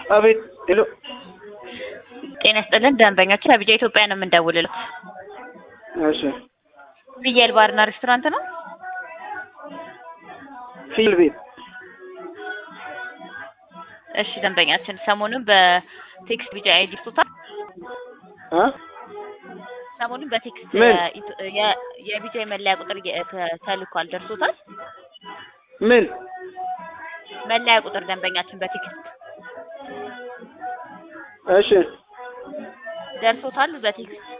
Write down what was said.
አቤት ሄሎ ጤና ይስጥልን ደንበኞችን ከቢጃ ኢትዮጵያ ነው የምንደውልለት። እሺ ፍየል ባርና ሬስቶራንት ነው። ፊል ቤት እሺ ደንበኛችን ሰሞኑን በቴክስት ቢጃ አይዲ ስቶታል። እ ሰሞኑን በቴክስት ምን? የኢትዮ- የ- የቢጃ መለያ ቁጥር የ- ተ- ተልኳል። ደርሶታል? ምን መለያ ቁጥር ደንበኛችን በቴክስት እሺ ደርሶታል። በቴክስት